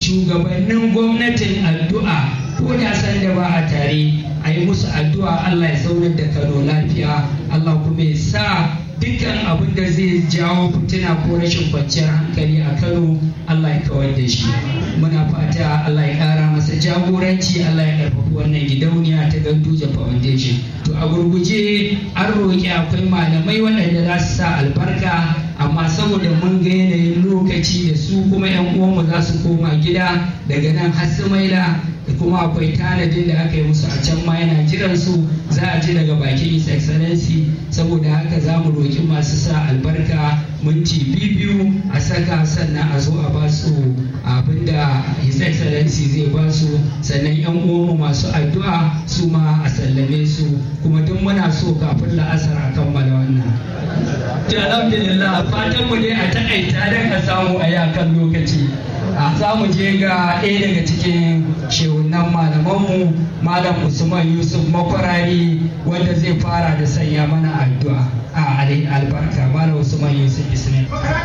shugabannin gwamnatin addu'a ko da san da ba a tare a yi musu addu'a Allah ya zaunar da Kano lafiya Allah kuma ya sa dukkan abin da zai jawo fitina ko rashin kwanciyar hankali a Kano Allah ya kawar da shi muna fata Allah ya kara masa jagoranci Allah ya karfafi wannan gidauniya ta Ganduje Foundation to a gurguje an roƙi akwai malamai waɗanda za su sa albarka amma saboda mun ga yanayin lokaci da su kuma 'yan uwanmu za su koma gida daga nan har su maida da kuma akwai tanadin da aka yi musu a can ma yana jiran su za a ji daga bakin his excellency saboda haka za mu roƙi masu sa albarka minti biyu a saka sannan a zo a ba su abin da his excellency zai ba su sannan yan uwanmu masu addu'a su ma a sallame su kuma duk muna so kafin la'asar a kammala wannan to alhamdulillah fatan mu dai a takaita don a samu a yi akan lokaci za mu je ga ɗaya daga cikin shehunan malamanmu malam usman yusuf makwarari wanda zai fara da sanya mana addu'a a albarka malam usman yusuf islam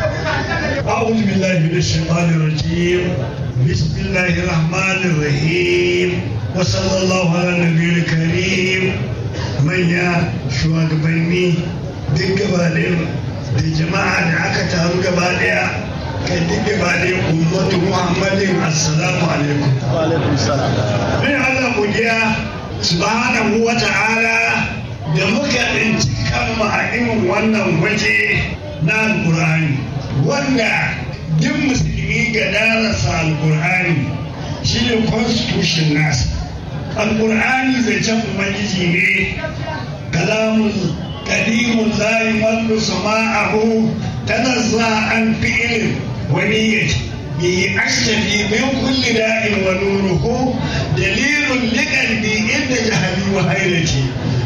أعوذ بالله من الشيطان الرجيم بسم الله الرحمن الرحيم وصلى الله على النبي الكريم من يا shugabanni duk gaba da jama'a da aka taru gaba daya kai duk gaba da ummatu muhammadin assalamu alaikum wa alaikum salam bin Allah godiya subhanahu wa ta'ala da muka tsinci kanmu a irin wannan waje na alqur'ani wanda duk musulmi ga darasa alqur'ani shine constitution nasa alqur'ani zancen ubangiji ne kalamun kadimun la yumallu sama'ahu تنزه عن فعل ونية به أشتفي من كل داء ونوره دليل لقلبي عند جهلي وحيرتي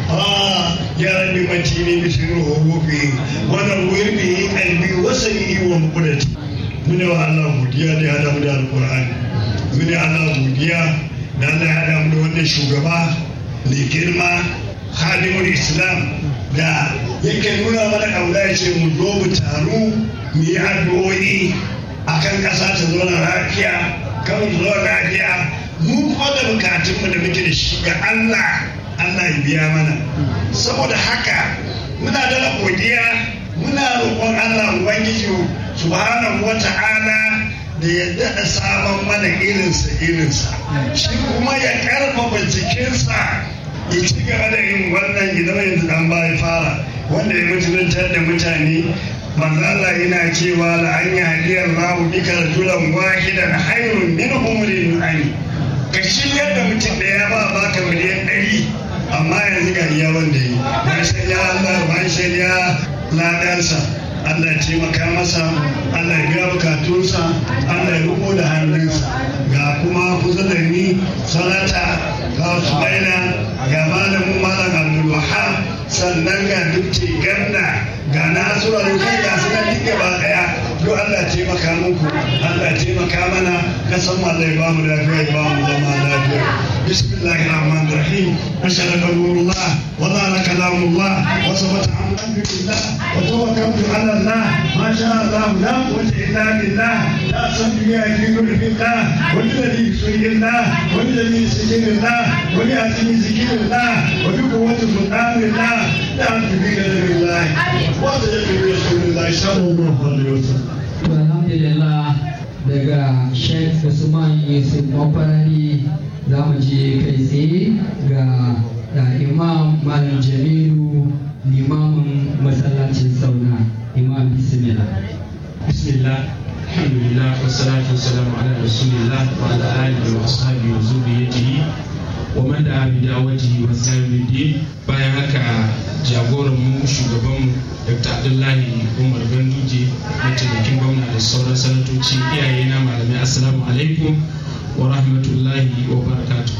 آه يا رب متيني مثل حروفي ونور به قلبي وسمعي ومقدتي من الله godiya da hada mu da alqur'ani mun Allah godiya da Allah ya hada mu da wannan shugaba mai girma hadimul islam da yake nuna mana ƙauna ya ce mu zo mu taru mu yi addu'o'i a kan ƙasa ta zauna lafiya kan mu zauna lafiya mu kuma da bukatunmu da muke da shi ga Allah Allah ya biya mana saboda haka muna da godiya muna roƙon Allah ubangiji subhanahu wa ta'ala da ya daɗa sabon mana irinsa irinsa shi kuma ya ƙarfafa jikinsa ya ci gaba da yin wannan idan yanzu dan baya fara wanda ya mutuntar da mutane manzo Allah yana cewa la an yahdiyar lahu bika rajulan wahidan khairun min humrin ani ka shirya da mutum da ya ba baka miliyan ɗari amma yanzu ga iya wanda yi ban shirya Allah ban shirya ladansa Allah ya taimaka masa Allah ya biya bukatunsa Allah ya riko da hannunsa ga kuma kusa da ni sanata ga su baina ga malamin malam Abdul Wahab sannan ga dukce ganna ga nasura da kai ga suna duk gaba daya duk Allah ya taimaka muku Allah ya taimaka mana kasan Allah ya ba mu lafiya ya ba mu zama lafiya bismillahir rahmanir rahim ashhadu nurullah wa la kalamullah wa sabata alhamdulillah wa tawakkaltu ala Allah ma sha Allah la quwwata illa billah la sabbi ya kiru billah wa alladhi yusalli wa alladhi yusallillah wa li azmi zikrillah wa bi quwwati sultanillah la tubika billah wa tajadu rasulillah sallallahu alaihi wasallam alhamdulillah daga sheikh usman yusuf makwarari za mu je kai tsaye ga da imam malam jamilu limamin masallacin sauna imam bismillah bismillah alhamdulillah wassalatu wassalamu ala rasulillah wa ala alihi wa ashabihi wa zurriyyatihi wa man da'a bi da'watihi wa sayyidin bayan haka jagoran mu shugaban Dr. Abdullahi Umar Ganduje mataimakin gwamna da sauran sanatoci iyaye na malamai assalamu alaikum wa rahmatullahi wa barakatuh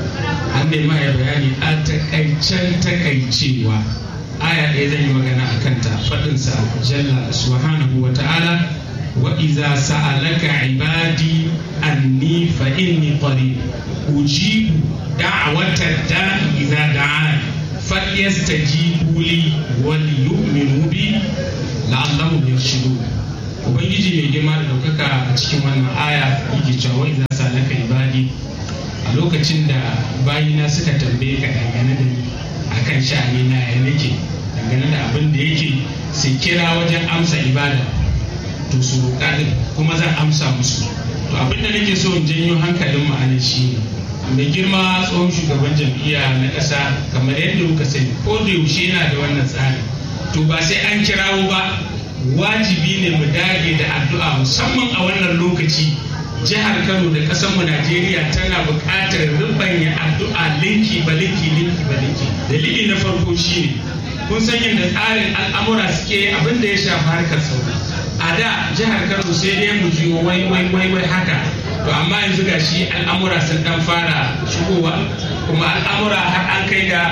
an nema ya bayani a takaicen takaicewa aya ɗaya zan yi magana a kanta faɗinsa jalla subhanahu wa ta'ala wa iza sa'alaka ibadi anni fa inni qarib ujibu da'wata da'i idza da'an falyastajibu li wal yu'minu bi la'allahum yarshudun ubangiji mai girma da ɗaukaka a cikin wannan aya yake cewa wa iza lokacin da bayina suka tambaye ka dangane da ni akan sha'ani na ya nake dangane da abin da yake su kira wajen amsa ibada to su roƙa din kuma zan amsa musu to abin da nake so in janyo hankalin mu anan shine mai girma tsohon shugaban jam'iyya na ƙasa kamar yadda kuka sani ko da yaushe yana da wannan tsari to ba sai an kirawo ba wajibi ne mu dage da addu'a musamman a wannan lokaci jihar kano da mu najeriya tana buƙatar rubanya addu'a linki ba linki linki ba linki dalili na farko shine kun san yadda tsarin al'amura suke abin da ya shafi harkar sauri a da jihar kano sai dai mu jiyo wai wai wai wai haka to amma yanzu ga shi al'amura sun dan fara shigowa kuma al'amura har an kai ga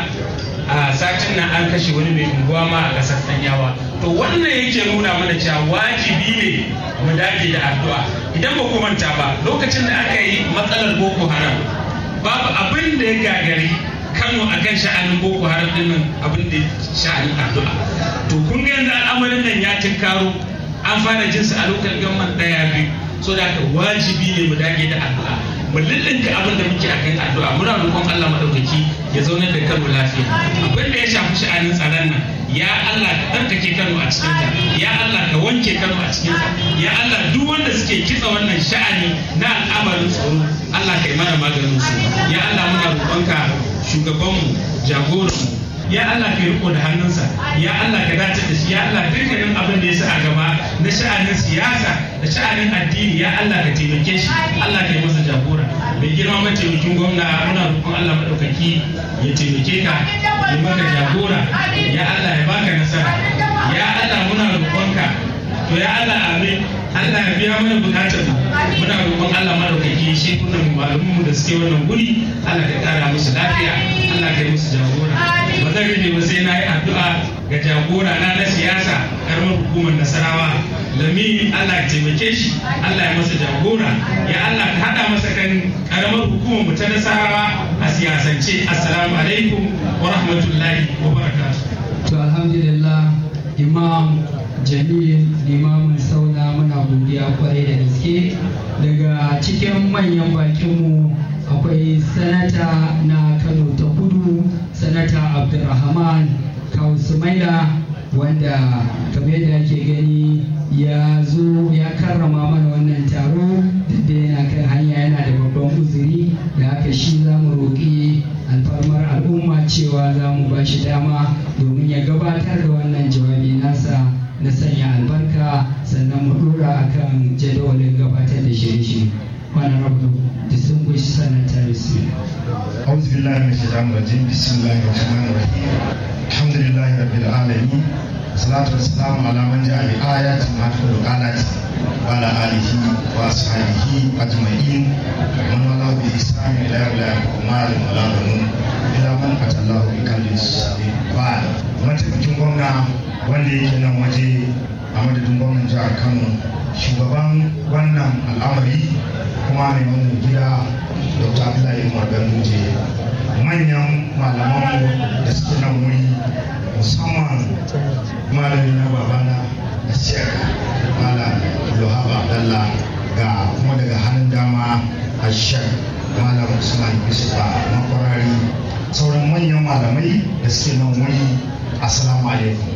a satin nan an kashe wani mai unguwa ma a ƙasar sanyawa to wannan yake nuna mana cewa wajibi ne mu dage da addu'a idan ba ku manta ba lokacin da aka yi matsalar boko haram babu abin da ya gagari kano a kan sha'anin boko haram din nan abin da sha'anin addu'a to kun ga yanzu al'amarin nan ya tinkaro an fara jinsa a lokal gamman ɗaya biyu so da haka wajibi ne mu dage da addu'a mu lullunta abin da muke akan addu'a muna roƙon Allah madaukaki ya zaunar da Kano lafiya abin da ya shafi sha'anin tsaron nan ya Allah ka tsarkake Kano a cikin ta ya Allah ka wanke Kano a cikin ta ya Allah duk wanda suke kitsa wannan sha'ani na al'amarin tsaro Allah ka yi mana maganin su ya Allah muna roƙonka shugabanmu jagoranmu ya Allah ka riko da hannunsa ya Allah ka dace da shi ya Allah dukkanin abin da ya sa a gaba na sha'anin siyasa da sha'anin addini ya Allah ka taimake shi Allah ka yi masa jagora mai girma mataimakin gwamna muna roƙon Allah madaukaki ya taimake ka ya maka jagora ya Allah ya baka nasara ya Allah muna roƙonka to ya Allah amin Allah ya biya mana bukatar mu muna roƙon Allah madaukaki shi kunan malamanmu da suke wannan guri Allah ka kara musu lafiya Allah ka yi musu jagora ba zan rage ba sai na yi addu'a ga jagora na na siyasa karamar hukumar nasarawa lami Allah ya taimake shi Allah ya masa jagora ya Allah ka hada masa kan karamar hukumar mu ta nasarawa a siyasance assalamu alaikum wa rahmatullahi wa barakatuh to alhamdulillah imam jamil limamin sauna muna godiya kwarai da gaske daga cikin manyan bakinmu akwai sanata na kano ta kudu sanata abdulrahman kausumaila wanda kamar yadda ake gani ya zo ya karrama mana wannan taro da yana kan hanya yana da babban uzuri da haka shi za mu roƙi alfarmar al'umma cewa za mu ba shi dama domin ya gabatar da wannan jawabi nasa na sanya albarka sannan mu dora akan jadawalin gabatar da shirye-shirye wani rabu distinguished senator أعوذ بالله من الشيطان الرجيم بسم الله الرحمن الرحيم الحمد لله رب العالمين والصلاة والسلام على من جاء بآيات محمد الآلات وعلى آله وأصحابه أجمعين ومن والله بإحسان إلى يوم لا ينفع مال ولا بنون إلا من أتى الله بقلب سليم بعد mataimakin gwamna wanda yake nan waje a madadin gwamnan jihar kano shugaban wannan al'amari kuma mai wannan gida dr abdullahi umar ganduje manyan malamanmu da suke nan wuri musamman malami na babana da shek malam lohaba abdallah ga kuma daga hannun dama a shek malam usman yusufa makwarari sauran manyan malamai da suke nan wuri assalamu alaikum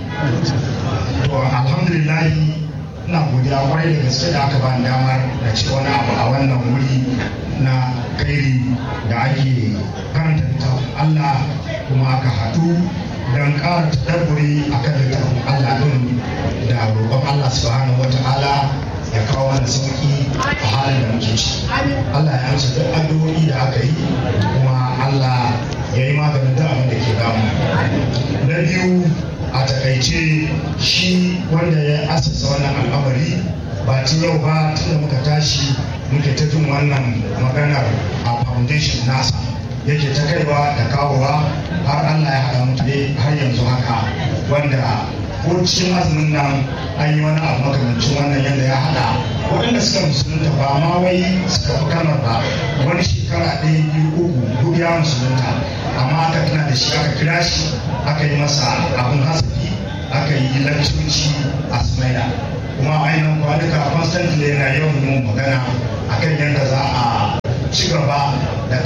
to alhamdulillahi ina godiya kwarai da gaske da aka bani damar da ce wani abu a wannan wuri na kairi da ake karanta littafin Allah kuma aka haɗu don ƙara tadabburi a kan littafin Allah ɗin da roƙon Allah subhanahu wa ta'ala ya kawo mana sauƙi a halin da muke ci Allah ya amsa duk addu'o'i da aka yi kuma Allah ya yi maganin duk abin da ke damu na biyu a takaice shi wanda ya asasa wannan al'amari ba tun yau ba tun da muka tashi muke ta jin wannan maganar a foundation nasa yake ta kaiwa da kawowa har allah ya haɗa mutu har yanzu haka wanda ko cikin azumin nan an yi wani abu makamancin wannan yadda ya haɗa waɗanda suka musulunta ba ma wai suka fi kalmar ba wani shekara ɗaya biyu uku duk ya musulunta amma aka tuna da shi aka kira shi aka yi masa abin hasafi aka yi lantoci a sumaila kuma ainihin kwanuka constantly yana yawan yin magana akan yadda za a ci gaba da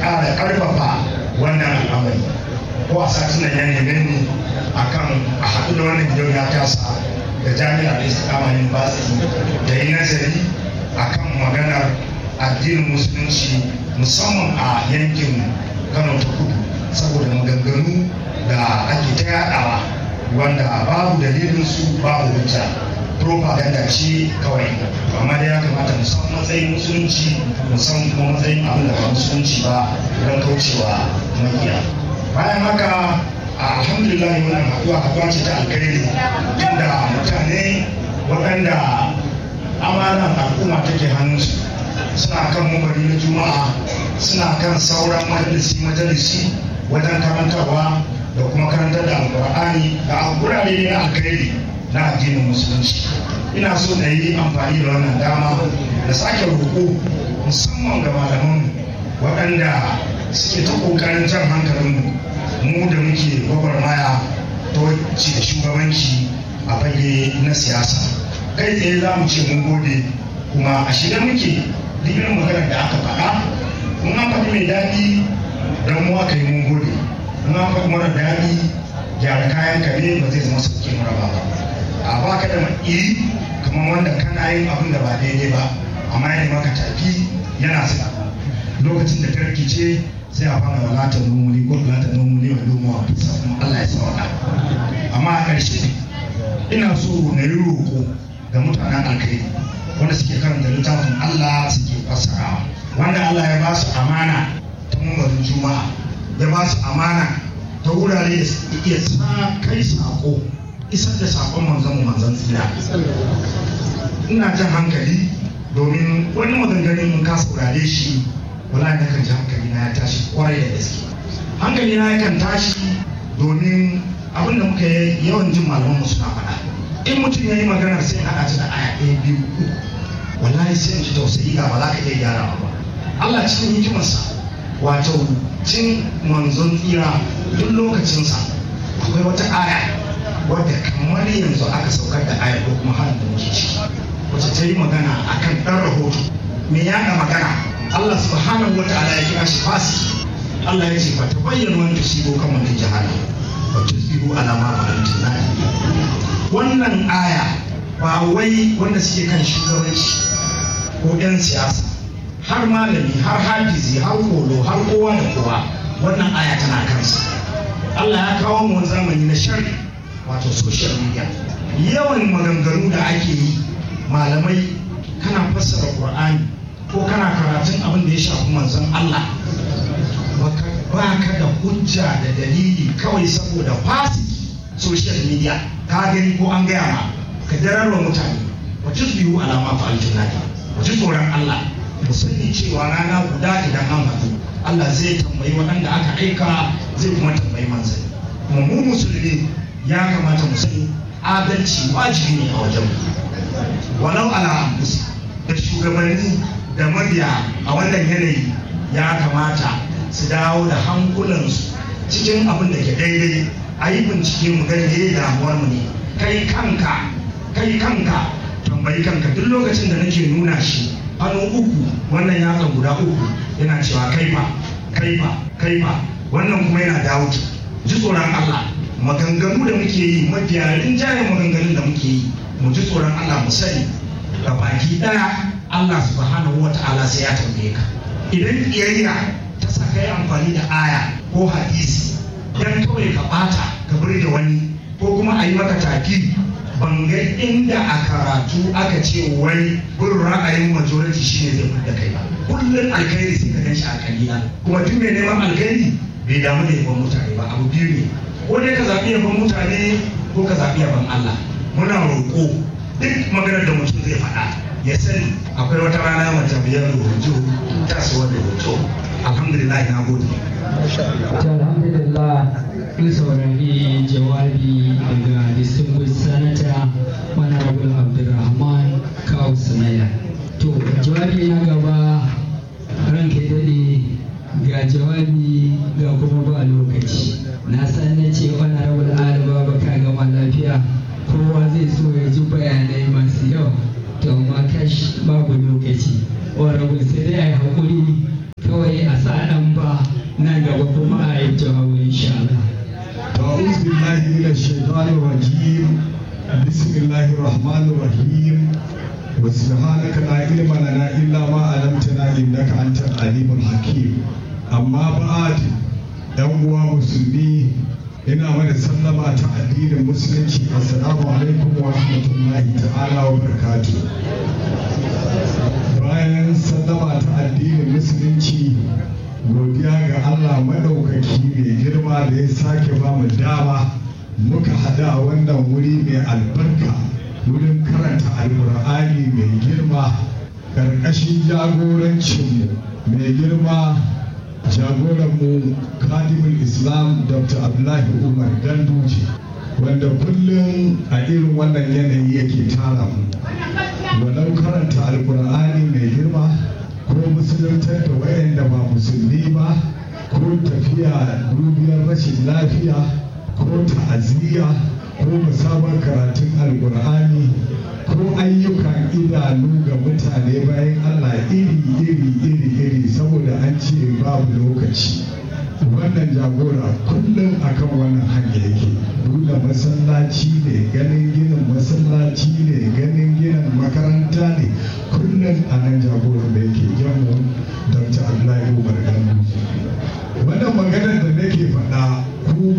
ƙara ƙarfafa wannan al'amari ko a satin nan ya neme ni akan a haɗu da wannan gidan ya tasa da jami'ar istiqama university da yi nazari akan maganar addinin musulunci musamman a yankin kano ta kudu saboda maganganu da ake ta yadawa wanda babu dalilin su babu hujja propaganda ce kawai amma dai ya kamata mu san matsayin musulunci mu san kuma matsayin abin da ba musulunci ba don kaucewa makiya bayan haka alhamdulillah wannan haɗuwa haɗuwa ce ta alkhairi inda mutane waɗanda amanar al'umma take hannunsu suna kan mambari na juma'a suna kan sauran majalisi majalisi wajen karantarwa da kuma karantar da alkur'ani da gurare ne na alkhairi na addinin musulunci ina so na yi amfani da wannan dama da sake roƙo musamman ga malamanmu waɗanda suke ta ƙoƙarin jan hankalinmu mu da muke gwagwarmaya ta wacce da shugabanci a fage na siyasa kai tsaye za mu ce mun gode kuma a shirye muke duk irin maganar da aka faɗa mun an faɗi mai daɗi don mu aka yi mun gode mun an faɗi mara daɗi gyara kayan ka ne ba zai zama sauke mara ba a baka da iri kamar wanda kana yin abin da ba daidai ba amma yana maka tafi yana sa lokacin da ta rikice sai a fara walata nomuli ko walata nomuli wa domo a fisa kuma Allah ya sauka amma a ƙarshe ina so na yi roƙo ga mutanen alkai wanda suke karanta littafin Allah suke fassarawa wanda Allah ya ba su amana ta mumbarin juma'a ya ba su amana ta wurare da suke iya sa kai sako isar da sakon manzon manzon tsira ina jan hankali domin wani maganganun mun ka saurare shi wala na kan ji hankali na ya tashi kwarai da gaske hankali na yakan tashi domin abin da muka yi yawan jin malaman mu suna faɗa in mutum ya yi maganar sai haɗa ta da aya ɗaya biyu uku wallahi sai in ji tausayi ga ba za ka iya gyara ba Allah cikin hikimarsa wato cin manzon tsira duk lokacinsa akwai wata aya wadda kamar yanzu aka saukar da aya ko kuma halin da muke ciki wacce ta yi magana akan ɗan rahoto me yaɗa magana Allah subhanahu wa ta'ala ya kira shi fasi Allah ya ce fa ta bayyana wani tusibo kan wani jahala wa tusibo alama fa'altu wannan aya ba wai wanda suke kan shugabanci ko 'yan siyasa har malami har hafizi har kolo har kowa da kowa wannan aya tana kansa Allah ya kawo mu wani zamani na sharri wato social media yawan maganganu da ake yi malamai kana fassara Qur'ani ko kana karatun abin da ya shafi manzon Allah ba ka da hujja da dalili kawai saboda fasiki social media ka gani ko an gaya ma ka dararwa mutane wa tusbihu alama fa'altu nadi wa tsoron Allah mu sani cewa rana guda idan an haɗu Allah zai tambayi waɗanda aka aika zai kuma tambayi manzanni kuma mu musulmi ya kamata mu sani adalci wajibi ne a wajen walau ala anfusi da shugabanni da mabiya a wannan yanayi ya kamata su dawo da hankulansu cikin abin da ke daidai a yi bincike mu gani me damuwar mu ne kai kanka kai kanka tambayi kanka duk lokacin da nake nuna shi hannu uku wannan yatsa guda uku yana cewa kaifa kaifa kaifa wannan kuma yana dawo ji tsoron Allah maganganu da muke yi mafiya rinjaye maganganun da muke yi mu ji tsoron Allah mu sani ga baki daya Allah subhanahu wa ta'ala sai ya tambaye ka idan kiyayya ta saka yi amfani da aya ko hadisi dan kawai ka bata ka burge wani ko kuma a yi maka taki ban ga inda a karatu aka ce wai bin ra'ayin majority shine zai fita kai ba kullum alkhairi sai ka gan shi a kalila kuma duk mai neman alkhairi bai damu da yaban mutane ba abu biyu ne ko dai ka zaɓi yaban mutane ko ka zaɓi yaban Allah muna roƙo duk maganar da mutum zai faɗa ya sani akwai wata rana wata biyar rubutu ta su wanda rubutu alhamdulillah na gode alhamdulillah kun saurari jawabi daga distinguished senator honorable abdulrahman kawu sanaya to jawabi na gaba ranka ya daɗe ga jawabi ga kuma ba lokaci na san na ce honorable alaba ba ka gama lafiya kowa zai so ya ji bayanai masu yawa to amma kash babu lokaci honorable sai dai a yi haƙuri kawai a sa ɗan ba الرحمن الرحيم وسبحانك لا علم لنا إلا ما علمتنا إنك أنت العليم الحكيم أما بعد ‘yan uwa musulmi ina mana sallama ta addinin musulunci assalamu alaikum wa rahmatullahi ta'ala wa barakatu bayan sallama ta addinin musulunci godiya ga allah maɗaukaki mai girma da ya sake ba mu dama muka hada a wannan wuri mai albarka wurin karanta alkur'ani mai girma ƙarƙashin jagorancinmu mai girma jagoranmu kadimul islam dr abdullahi umar ganduje wanda kullum a irin wannan yanayi yake tara mu walau karanta alkur'ani mai girma ko musuluntar da wayanda ba musulmi ba ko tafiya dubiyar rashin lafiya ko ta'aziyya ko musamman karatun alkur'ani ko ayyukan idanu ga mutane bayan allah iri iri iri iri saboda an ce babu lokaci wannan jagora kullum akan wannan hanya yake buɗe masallaci ne ganin ginin masallaci ne ganin ginin makaranta ne kullum a nan jagoran da yake jamu dr abdullahi umar gano wannan maganar da nake faɗa ku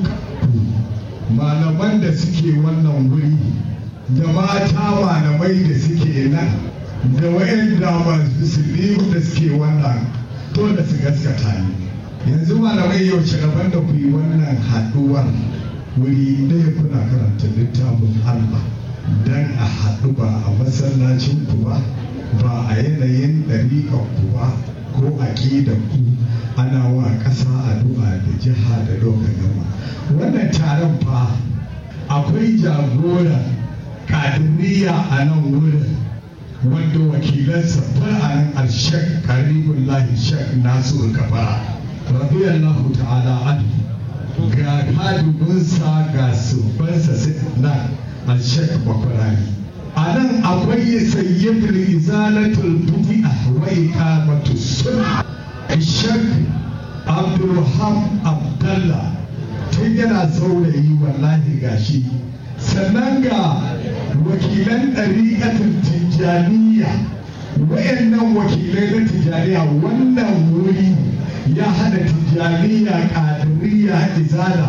malaman da suke wannan wuri da mata malamai da suke nan da wa'anda masu da suke wannan dole su gaskata ne yanzu malamai yau rabon da ku yi wannan haɗuwar wuri ɗaya kuna karanta littafin Allah dan a haɗu ba a masallacin ku ba ba a yanayin ɗariƙar ku ba ko aƙidar ku ana wa ƙasa addu'a da jiha da lokacin gama wannan taron fa akwai jagora kadiriya a nan wurin wanda wakilansa fa a nan alshek karibullahi shek nasiru kafara radiyallahu ta'ala anhu ga kadibinsa ga subbansa na alshek bakwarani a nan akwai sayyidul izalatul bid'a wa iqamatu sunna shek abdulrahman abdallah tun yana saurayi wallahi gashi sannan ga wakilan ɗariƙatin tijjaniya wayannan wakilai na tijjaniya wannan wuri ya hada tijjaniya ƙadiriya izala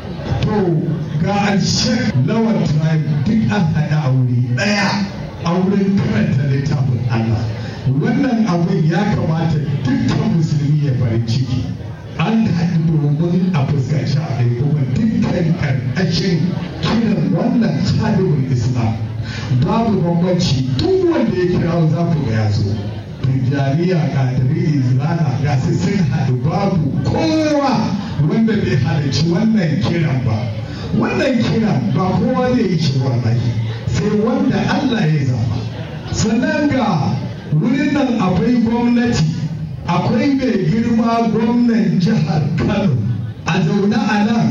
to ga alshek lawan tribe duk an haɗa a wuri ɗaya a wurin karanta littafin allah wannan abin ya kamata dukkan musulmi ya farin ciki an haɗu domin a fuskanci a kuma dukkan ƙarƙashin kiran wannan tsadin islam babu bambanci duk wanda ya kira za ku ga ya zo tijjaniya kadiri izlana ga su sun haɗu babu kowa wanda bai halarci wannan kiran ba wannan kiran ba kowa zai yi shi wallahi sai wanda allah ya zama sannan ga wurin nan akwai gwamnati akwai mai girma gwamnan jihar kano a zaune a nan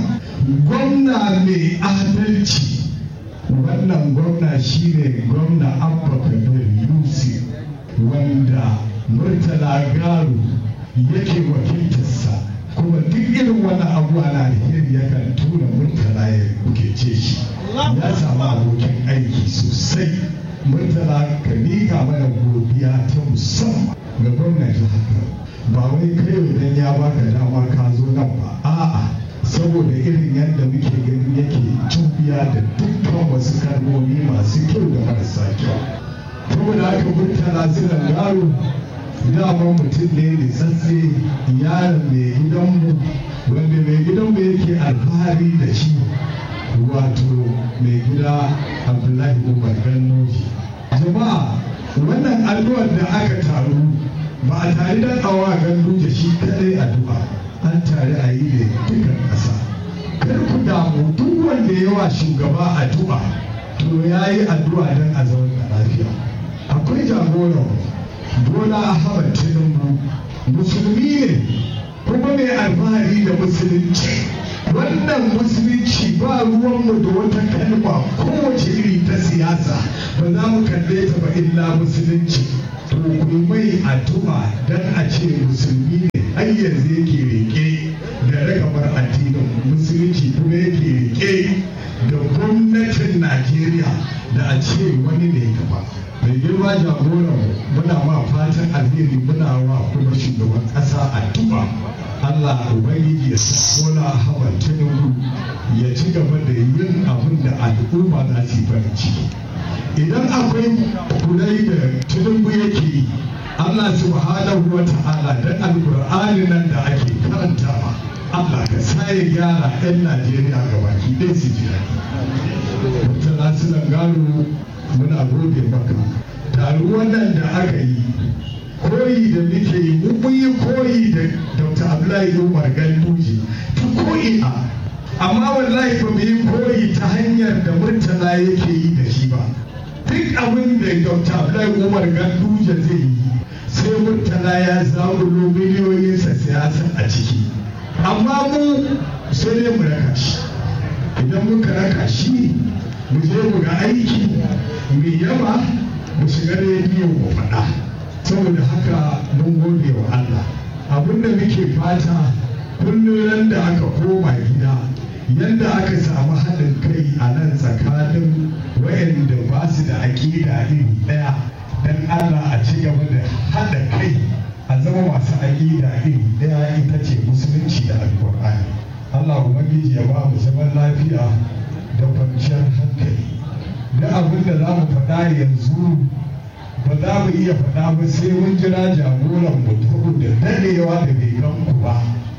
gwamna mai adalci wannan gwamna shine gwamna abba kabir yusuf wanda murtala garu yake wakiltarsa kuma duk irin wannan abuwa na alheri yakan tura murtala ya bukece shi ya samu abokin aiki sosai murtala ka miƙa mana godiya ta musamman ga gwamnati haka ba wai kai idan ya baka dama ka zo nan ba a'a saboda irin yadda muke gani yake tubiya da dukkan wasu kalmomi masu kyau da marasa kyau saboda haka murtala zinan garo dama mutum ne da tsatse yaron mai gidanmu wanda mai gidanmu yake alfahari da shi wato mai gida abdullahi umar ganno jama'a wannan addu'ar da aka taru ba a tare da awa gandu da shi kadai addu'a an tare a yi da dukkan ƙasa kar ku damu duk wanda yawa shugaba addu'a to ya yi addu'a don a zauna lafiya akwai jagoran bola ahmad tinubu musulmi ne kuma mai alfahari da musulunci wannan musulunci ba ruwanmu da wata kalma kowace iri ta siyasa ba za mu kalle ta ba illa musulunci to ku mai addu'a don a ce musulmi ne har yanzu yake rike da ragamar addinin musulunci kuma yake rike da gwamnatin najeriya da a ce wani ne gaba mai girma jagoran muna ma fatan alheri muna wa kuma shugaban ƙasa addu'a Allah Ubangiji ya kona hawan tinubu ya ci gaba da yin abin da al'umma za su yi farin ciki idan akwai kudai da tinubu yake yi Allah subhanahu wa ta'ala da alƙur'ani nan da ake karantawa Allah ka sa ya gyara 'yan Najeriya gabaki ɗaya su ji daɗi. Murtala Sulan Garo muna gode maka. Taruwan nan da aka yi koyi da muke yi mun yi koyi da Dr. Abdullahi Umar Ganduje ta ko'ina amma wallahi ba mu yi koyi ta hanyar da Murtala yake yi da shi ba. Duk abin da Dr. Abdullahi Umar Ganduje zai yi sai Murtala ya zaɓulo miliyoyinsa siyasa a ciki. amma mu sai dai mu raka shi idan muka raka shi mu je mu ga aiki mu yaba mu shiga rediyo mu faɗa saboda haka mun gode wa Allah abin da muke fata kullum da aka koma gida yadda aka samu haɗin kai a nan tsakanin wayanda ba su da aƙida iri ɗaya don Allah a ci gaba da haɗa kai a zama masu aƙida iri ɗaya ita ce musulunci da alƙur'ani Allah ubangiji ya ba mu zaman lafiya da kwanciyar hankali da abin da za mu faɗa yanzu ba za mu iya faɗa ba sai mun jira jagoran mu da daɗewa da bai gan ku ba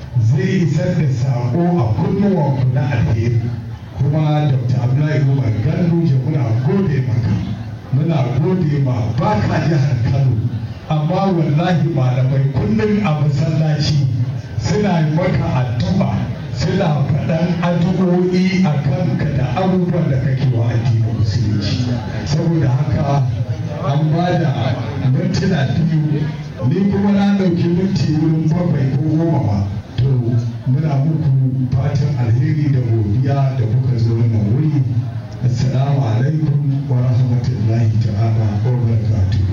zai isar da saƙo a kunnuwanku na alheri kuma dr abdullahi umar ganduje muna gode maka muna gode ma baka jihar kano amma wallahi malamai kullum a masallaci suna yi maka addu'a suna faɗan addu'o'i a kanka da abubuwan da kake wa addinin musulunci saboda haka an ba da mintuna biyu ni kuma na ɗauki minti wurin bakwai ko goma ba to muna muku fatan alheri da godiya da kuka zo wannan wuri assalamu alaikum wa rahmatullahi ta'ala wa barakatuh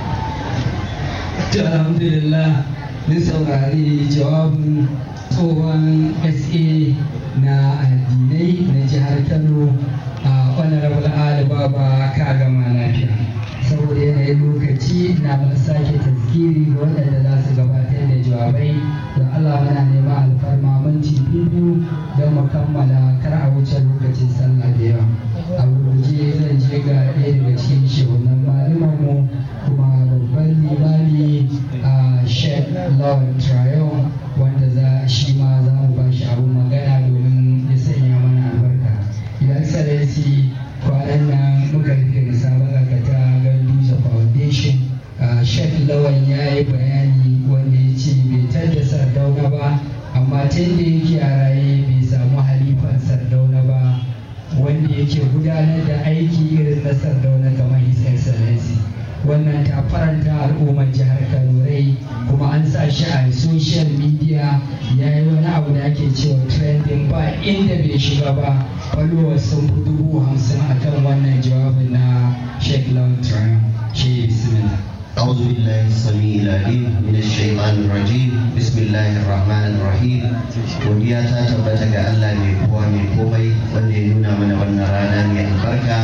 to alhamdulillah mun saurari jawabin tsohon sa na addinai na jihar kano a honorable ali baba ka gama lafiya saboda yanayin lokaci na sake taskiri ga waɗanda za su gabatar da jawabai don allah muna neman alfarma minti biyu don mu kammala kar a wuce lokacin sallah da yawa a gurguje zan je ga ɗaya daga cikin shehunan malamanmu kuma babban limami a shek lawan trayon wanda za shi ma za mu ba shi abin magana domin ya sanya mana albarka idan excellency kwanan nan muka rufe musabaka ka ta ganduza foundation shek lawan ya yi bayani wanda ya ce bai tadda sardauna ba amma tun da yake a raye bai samu halifan sardauna ba wanda yake gudanar da aiki irin na sardauna kamar his excellency wannan ta faranta al'ummar jihar kano rai kuma an sa shi a social media ya yi wani abu da ake cewa trending ba inda bai shiga ba followers sun fi dubu hamsin a kan wannan jawabin na sheikh lawan triumph shi bismillah أعوذ بالله السميع العليم من الشيطان الرجيم بسم الله الرحمن الرحيم godiya ta tabbata ga Allah mai kowa mai komai wanda ya nuna mana wannan rana mai albarka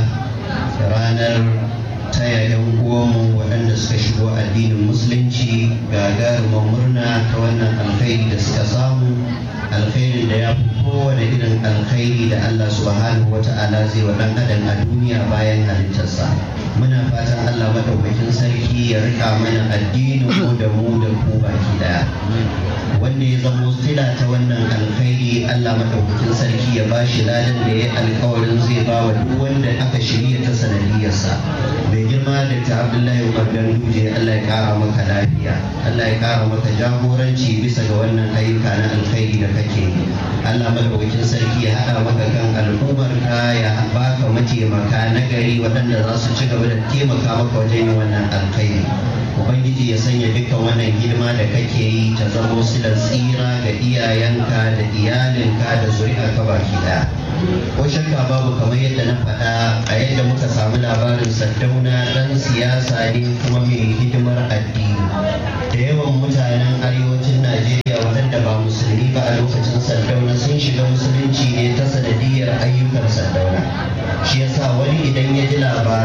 ranar taya yan uwanmu waɗanda suka shigo addinin musulunci gagarumar murna ta wannan alkhairi da suka samu alkhairin da ya fi kowane irin alkhairi da Allah subhanahu wa ta'ala zai wa ɗan adam a duniya bayan halittarsa muna fatan Allah madaukakin sarki ya rika mana addinin mu da mu da ku baki daya wanda ya zamo sila ta wannan alkhairi Allah madaukakin sarki ya ba shi ladan da ya alkawarin zai ba wa duk wanda aka shirya ta sanadiyarsa mai girma da ta Abdullahi Umar Ganduje Allah ya kara maka lafiya Allah ya kara maka jagoranci bisa ga wannan ayyuka na alkhairi da kake yi Allah madaukakin sarki ya haɗa maka kan al'ummar ka ya baka mataimaka na gari waɗanda za su ci gaba da taimaka maka wajen yin wannan alkhairi ubangiji ya sanya dukkan wannan hidima da kake yi ta zama silar tsira ga iyayenka da iyalinka da zuri'arka baki daya ko shakka babu kamar yadda na faɗa a yadda muka samu labarin saddauna ɗan siyasa ne kuma mai hidimar addini da yawan mutanen arewacin najeriya waɗanda ba musulmi ba a lokacin saddauna sun shiga musulunci ne ta sanadiyar ayyukan saddauna shi yasa wani idan ya ji labarai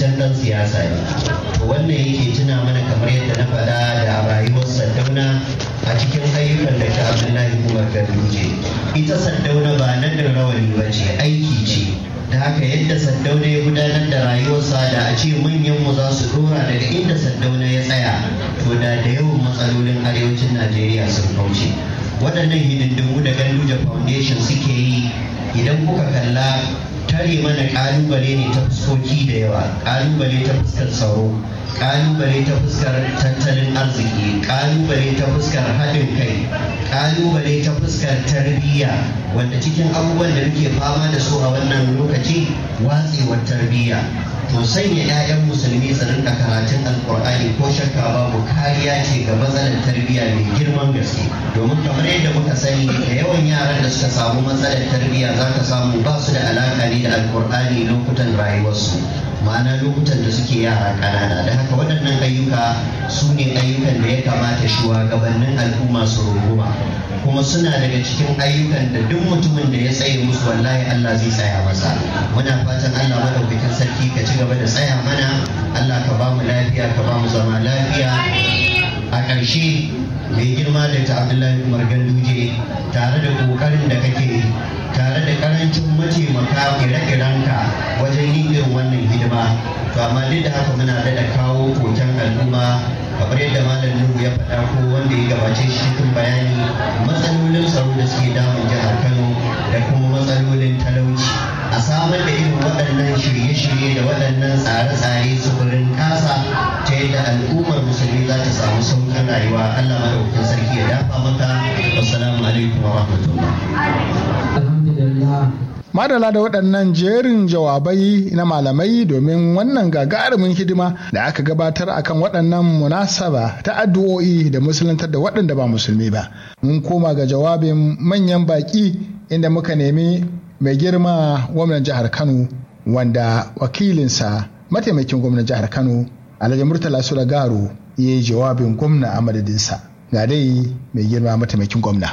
fitaccen dan siyasa ne to wannan yake tuna mana kamar yadda na faɗa da rayuwar Saddauna a cikin ayyukan da ta Abdullahi Umar Ganduje ita Saddauna ba nan da rawani ba ce aiki ce da haka yadda Saddauna ya gudanar da rayuwarsa da a ce manyan mu za su dora daga inda Saddauna ya tsaya to da da yawan matsalolin arewacin Najeriya sun kauce waɗannan hidindimu da Ganduje Foundation suke yi idan kuka kalla tare mana kalubale ne ta fuskoki da yawa kalubale ta fuskar tsaro kalubale ta fuskar tattalin arziki kalubale ta fuskar haɗin kai kalubale ta fuskar tarbiyya wanda cikin abubuwan da muke fama da su a wannan lokaci watsewar tarbiyya to sanya 'ya'yan musulmi su rinka karatun alkur'ani ko shakka babu kariya ce ga matsalar tarbiyya mai girman gaske domin kamar yadda muka sani da yawan yaran da suka samu matsalar tarbiyya za ka samu ba su da alaka ne da alkur'ani lokutan rayuwarsu ma'ana lokutan da suke yara ƙanana da haka waɗannan ayyuka su ne ayyukan da ya kamata shugabannin al'umma su runguma kuma suna daga cikin ayyukan da duk mutumin da ya tsaye musu wallahi Allah zai tsaya masa muna fatan Allah madaukakin sarki ka ci gaba da tsaya mana Allah ka ba mu lafiya ka ba mu zama lafiya a ƙarshe mai girma da ta Abdullahi Umar Ganduje tare da ƙoƙarin da kake tare da ƙarancin mataimaka ire-irenka wajen yin irin wannan hidima to amma duk da haka muna da kawo koken al'umma kamar yadda malam nuhu ya faɗa ko wanda ya gabace shi cikin bayani matsalolin tsaro da suke damun jihar kano da kuma matsalolin talauci a samar da irin waɗannan shirye-shirye da waɗannan tsare-tsare sufurin kasa ta yadda al'ummar musulmi za ta samu sauƙin rayuwa allah madaukakin sarki ya dafa maka wassalamu alaikum wa rahmatullah madala da waɗannan jerin jawabai na malamai domin wannan gagarumin hidima da aka gabatar akan waɗannan munasaba ta addu'o'i da musuluntar da waɗanda ba musulmi ba mun koma ga jawabin manyan baƙi inda muka nemi mai girma gwamnan jihar kano wanda wakilinsa mataimakin gwamnan jihar kano alhaji murtala sula garo ya yi jawabin gwamna a madadinsa ga dai mai girma mataimakin gwamna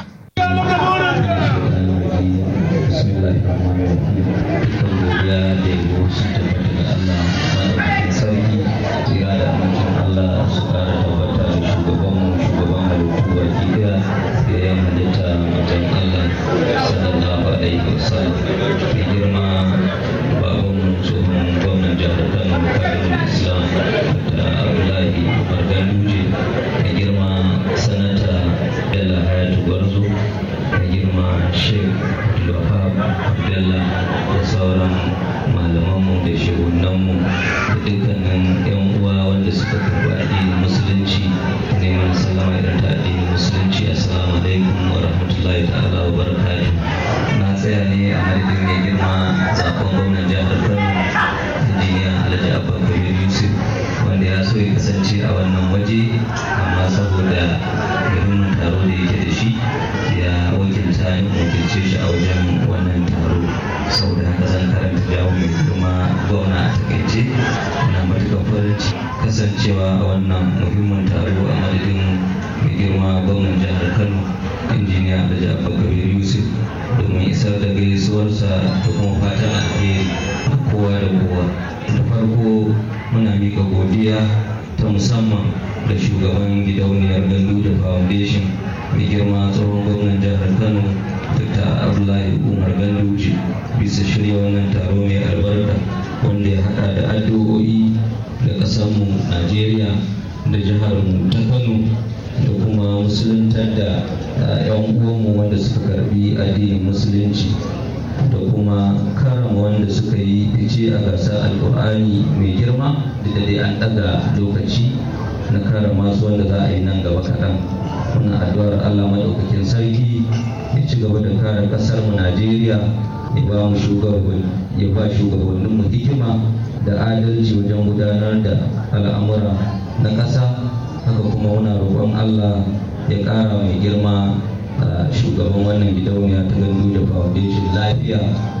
kasancewa a wannan muhimmin taro a madadin mai girma gwamnan jihar kano injiniya da abubakar yusuf domin isar da gaisuwarsa da kuma fatan alheri da kowa da kowa da farko muna mika godiya ta musamman da shugaban gidauniyar gandu da foundation mai girma tsohon gwamnan jihar kano dr abdullahi umar ganduje bisa shirya wannan taro mai albarka wanda ya hada da addu'o'i da ƙasarmu najeriya da jiharmu ta kano da kuma musuluntar da 'yan uwanmu wanda suka karbi addinin musulunci da kuma karama wanda suka yi fice a gasar alkur'ani mai girma da dai an ɗaga lokaci na karama su wanda za a yi nan gaba kaɗan muna addu'ar allah maɗaukakin sarki ya ci gaba da kare ƙasarmu najeriya ya ba mu ya ba shugabanninmu hikima da adalci wajen gudanar da al'amura na ƙasa haka kuma muna roƙon allah ya ƙara mai girma a shugaban wannan gidauniya ta gandu da foundation lafiya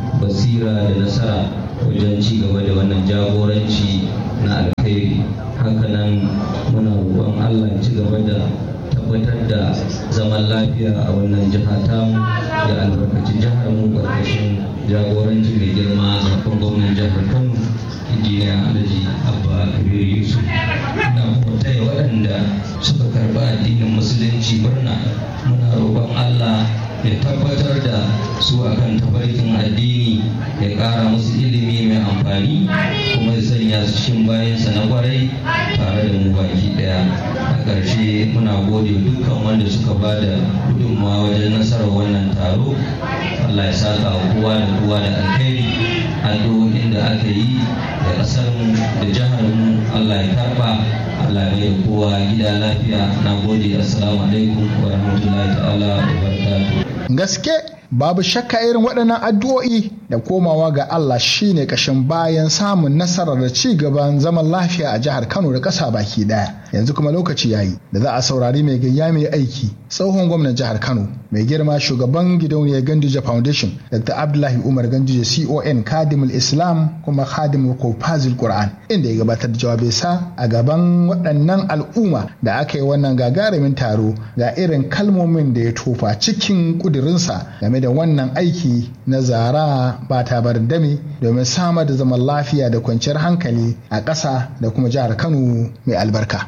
basira da nasara wajen ci gaba da wannan jagoranci na alkhairi hakanan muna roƙon allah ya ci gaba da tabbatar da zaman lafiya a wannan jiha tamu ya albarkaci jihar mu ƙarƙashin jagoranci mai girma zafin gwamnan jihar kano injiniya alhaji abba kabir yusuf na kuma taya waɗanda suka karɓi addinin musulunci murna muna roƙon allah ya tabbatar da su akan tafarkin addini ya ƙara musu ilimi mai amfani kuma ya sanya su cikin bayansa na kwarai tare da mu baki ɗaya a ƙarshe muna gode dukkan wanda suka ba da gudunmawa wajen nasarar wannan taro allah ya saka kowa da kowa da alheri addu'o'in da aka yi da ƙasar mu da jihar mu allah ya karɓa allah ya da kowa gida lafiya na gode assalamu alaikum wa rahmatullahi ta'ala wa barakatuh gaske babu shakka irin waɗannan addu'o'i da komawa ga Allah shine kashin bayan samun nasarar da ci gaban zaman lafiya a jihar Kano da ƙasa baki ɗaya yanzu kuma lokaci yayi da za a saurari mai gayya mai aiki tsohon gwamnan jihar Kano mai girma shugaban gidauniyar Ganduje Foundation Dr. Abdullahi Umar Ganduje CON Kadimul Islam kuma Kadimul Kofazil Qur'an inda ya gabatar da jawabai sa a gaban waɗannan al'umma da aka yi wannan gagarumin taro ga irin kalmomin da ya tofa cikin kudirinsa game da wannan aiki na zara ba ta bar dami domin samar da zaman lafiya da kwanciyar hankali a ƙasa da kuma jihar Kano mai albarka.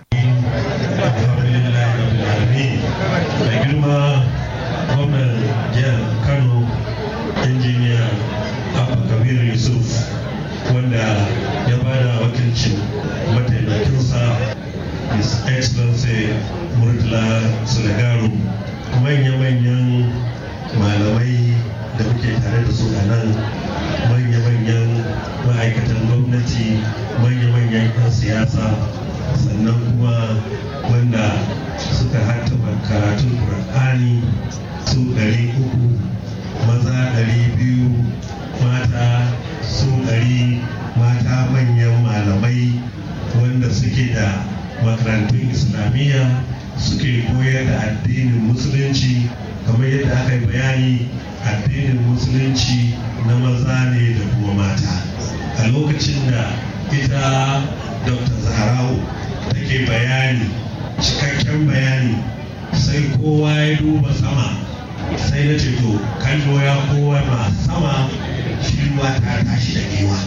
mai girma gwamnan jihar kano injiniya abba kabir yusuf wanda ya bada wakilcin mataimakinsa his excellency murtala sulagaru manya-manyan malamai da muke tare da su a nan manya-manyan ma'aikatan gwamnati manya-manyan 'yan siyasa sannan kuma wanda suka hattaba karatun Kur'ani su ɗari uku maza ɗari biyu mata su ɗari mata manyan malamai wanda suke da makarantun islamiyya suke koyar da addinin musulunci kamar yadda aka yi bayani addinin musulunci na maza ne da kuma mata a lokacin da ita dr zaharau take bayani cikakken bayani sai kowa ya duba sama sai na ce to kallo ya kowa ma sama shi ruwa ta tashi da kewa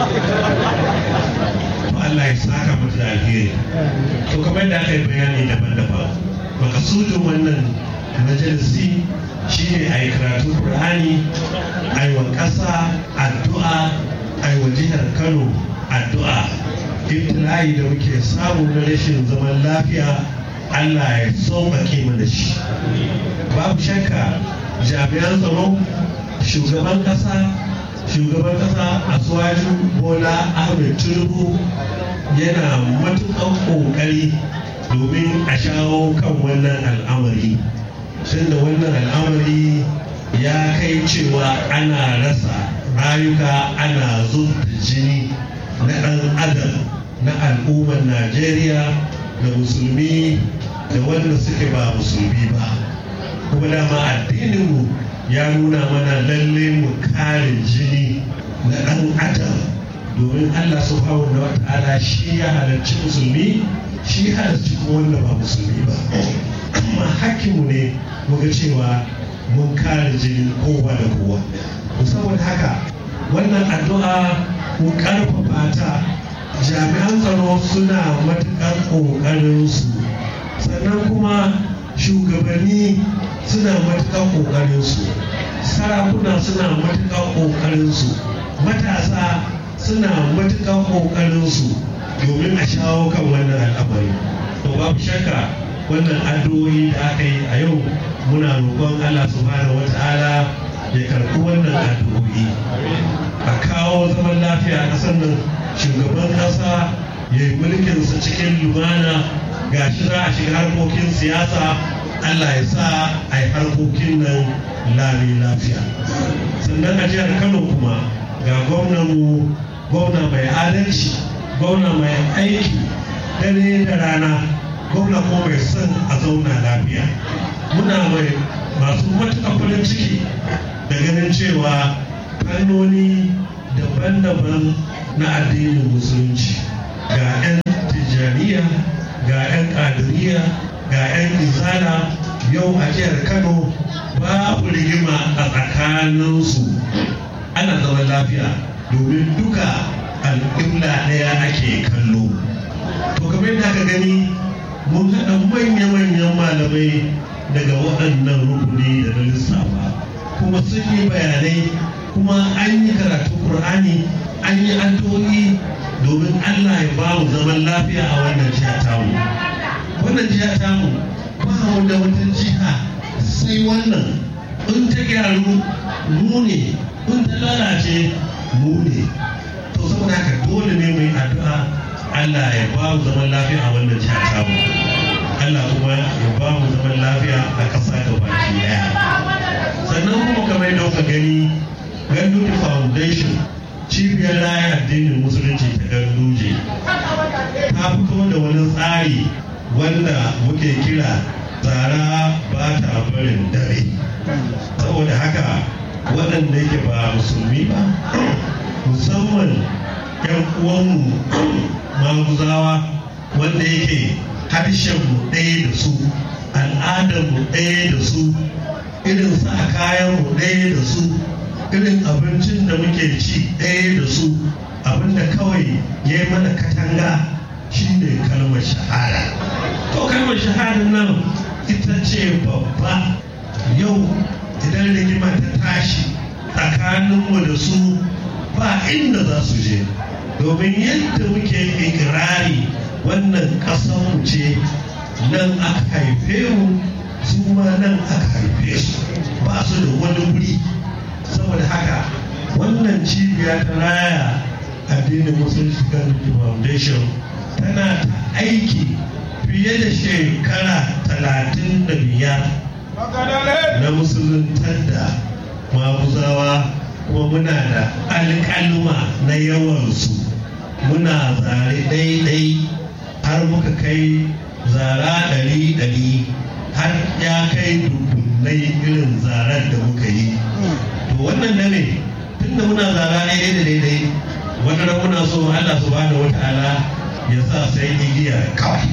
to Allah ya saka mutu da alheri to kamar da aka yi bayani daban-daban makasudin wannan majalisi shine a yi karatu Qur'ani a yi wa ƙasa addu'a a yi wa jihar Kano addu'a ibtila'i da muke samu na rashin zaman lafiya Allah ya sauƙaƙe mana shi babu shakka jami'an tsaro shugaban ƙasa shugaban ƙasa asuwaju bola ahmed tinubu yana matuƙar ƙoƙari domin a shawo kan wannan al'amari tunda wannan al'amari ya kai cewa ana rasa rayuka ana zubta jini na ɗan adam na al'ummar najeriya da musulmi da wanda suke ba musulmi ba kuma dama addininmu ya nuna mana lalle mu kare jini na ɗan adam domin allah subhanahu wa ta'ala shi ya halarci musulmi shi halarci kuma wanda ba musulmi ba amma hakkinmu ne muga cewa mun kare jinin kowa da kowa saboda haka wannan addu'a mu karfafa ta jami'an tsaro suna matuƙar ƙoƙarinsu sannan kuma shugabanni suna matuƙar ƙoƙarinsu sarakuna suna matuƙar ƙoƙarinsu matasa suna matuƙar ƙoƙarinsu domin a shawo kan wannan al'amari to babu shakka wannan addu'o'i da aka yi a yau muna roƙon allah subhanahu wata'ala ya karɓi wannan addu'o'i a kawo zaman lafiya a ƙasar nan shugaban ƙasa ya yi mulkinsa cikin lumana ga shi za a shiga harkokin siyasa allah ya sa a yi harkokin nan lami lafiya sannan a jihar kano kuma ga gwamnanmu gwamna mai adalci gwamna mai aiki dare da rana gwamna ko mai son a zauna lafiya muna mai masu matuƙar farin ciki da ganin cewa fannoni daban-daban na addinin musulunci ga 'yan tijjaniya ga 'yan ƙadiriya ga 'yan izala yau a jihar kano babu rigima a tsakaninsu ana zaman lafiya domin duka al'umma ɗaya ake kallo to kamar yadda aka gani mun haɗa manya-manyan malamai daga waɗannan rukuni da na lissafa kuma sun yi bayanai kuma an yi karatun ƙur'ani an yi addu'o'i domin allah ya ba mu zaman lafiya a wannan jiha tamu wannan jiha tamu ba mu da wata jiha sai wannan in ta gyaru mu ne in ta lalace mu ne to saboda haka dole ne mai addu'a Allah ya ba mu zaman lafiya a wannan jiha tamu Allah kuma ya ba mu zaman lafiya a ƙasa ga baki daya sannan kuma kamar yadda kuka gani Ganduje Foundation cibiyar raya addinin musulunci ta Ganduje ta fito da wani tsari wanda muke kira tsara ba ta barin dare saboda haka waɗanda yake ba musulmi ba musamman 'yan uwanmu maguzawa wanda yake harshenmu ɗaya da su al'adarmu ɗaya da su irin sa kayanmu ɗaya da su irin abincin da muke ci ɗaya da su abinda kawai ya yi mana katanga shine kalmar shahada to kalmar shahada nan ita ce babba yau idan rigima ta tashi tsakaninmu da su ba inda za su je domin yadda muke ikirari wannan ƙasarmu ce nan aka haife mu su ma nan aka haife su ba su da wani wuri saboda haka wannan cibiya ta raya addinin musulunci community foundation tana ta aiki fiye da shekara talatin da biyar na musuluntar da maguzawa kuma muna da alƙaluma na yawansu muna zare ɗaiɗai har muka kai zara ɗari ɗari har ya kai dubbunai irin zarar da muka yi to wannan da ne tunda muna zara ɗaiɗai da daidai wata ran muna so Allah subhanahu wa ta'ala ya sa sai igiya kawai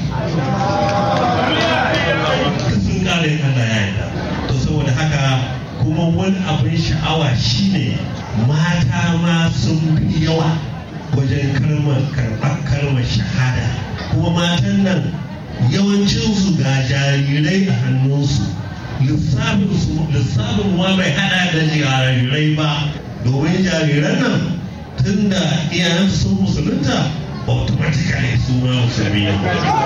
sun kare Allah ya yarda to saboda haka kuma wani abin sha'awa shine mata ma sun fi yawa wajen kalmar karɓar kalmar shahada kuma matan nan yawancinsu ga jarirai a hannunsu lissafin ma bai hada da jarirai ba domin jariran nan tun da iyayensu sun musulunta automatically su ma musulmi ne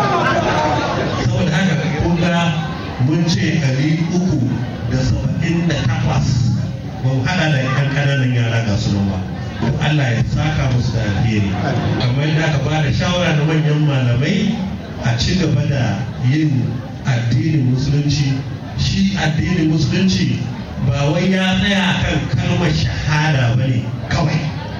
saboda haka kun ga mun ce ɗari uku da saba'in da takwas ba mu hada da yan ƙananan yara ga su ba Allah ya saka musu da alheri kamar yadda aka ba da shawara na manyan malamai a ci gaba da yin addinin musulunci shi addinin musulunci ba wai ya tsaya kan kalmar shahada ba ne kawai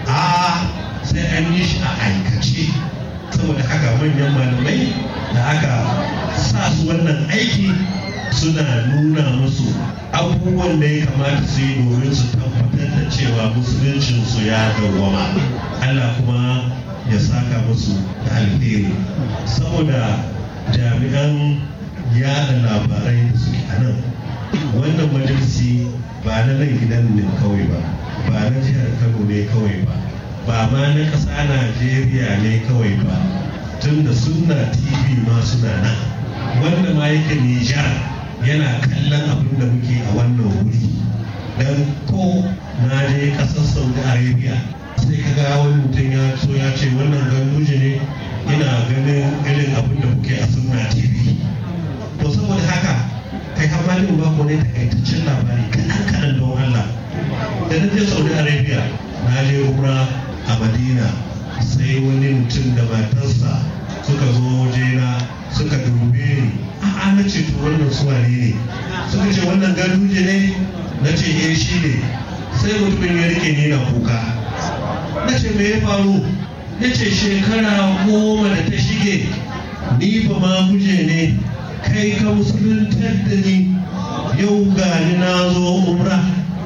a sai an yi shi a aikace saboda haka manyan malamai da aka sa su wannan aiki suna nuna musu abubuwan da ya kamata su yi domin su tabbatar da cewa musuluncinsu ya dawwama Allah kuma ya saka musu da alheri saboda jami'an yada labarai da suke a nan wannan majalisi ba na nan gidan ne kawai ba ba na jihar kano ne kawai ba ba ma na ƙasa najeriya ne kawai ba tun da sunna tv ma suna nan wanda ma yake nijar yana kallon abin da muke a wannan wuri don ko na je ƙasar saudi arabia sai ka ga wani mutum ya so ya ce wannan ganduje ne ina ganin irin abin da muke a sunna tv to saboda haka kai hamalin ba ko ne takaitaccen labari kaɗan kaɗan don allah da na je saudi arabia na je umra a madina sai wani mutum da matarsa suka zo wajena suka dube ni a'a na ce to wannan suwane ne suka ce wannan ganduje ne na ce eh shi ne sai mutumin ya rike ni na kuka na ce me ya faru ya ce shekara goma da ta shige ni ba ma guje ne kai ka musuluntar da ni yau ga ni na zo umra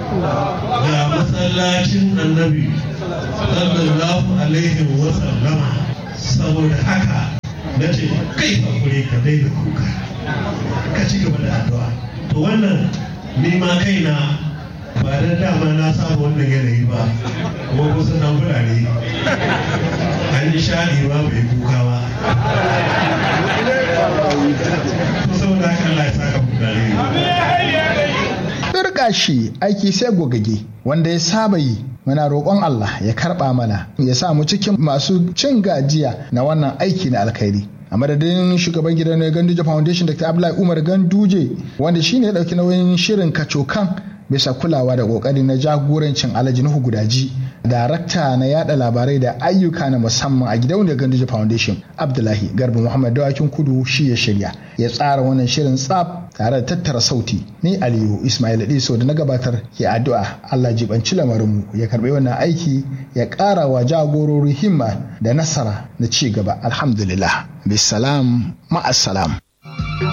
ga masallacin annabi sallallahu alaihi wa sallama saboda haka na ce kai hakuri ka daina kuka ka ci gaba da addu'a to wannan ni ma kaina ba dan dama na saba wannan yanayi ba kuma kusan nan fulani an yi shaɗi ba bai kuka ba to saboda haka Allah ya saka mu dare Birka shi aiki sai gogage wanda ya saba yi muna roƙon Allah ya karɓa mana ya sa mu cikin masu cin gajiya na wannan aiki na alkhairi. a madadin shugaban gidan na ganduje foundation dr abdullahi umar ganduje wanda shine ya dauki nauyin shirin kacokan bisa kulawa da kokari na jagorancin alhaji nuhu gudaji darakta na yada labarai da ayyuka na musamman a gidauniyar ganduje foundation abdullahi garba muhammad dawakin kudu shi ya shirya ya tsara wannan shirin tsaf tare da tattara sauti ni aliyu ismail diso da na gabatar ke addu'a allah jibanci lamarinmu ya karbi wannan aiki ya ƙara wa jagorori himma da nasara na ci gaba alhamdulillah bisalam ma'assalam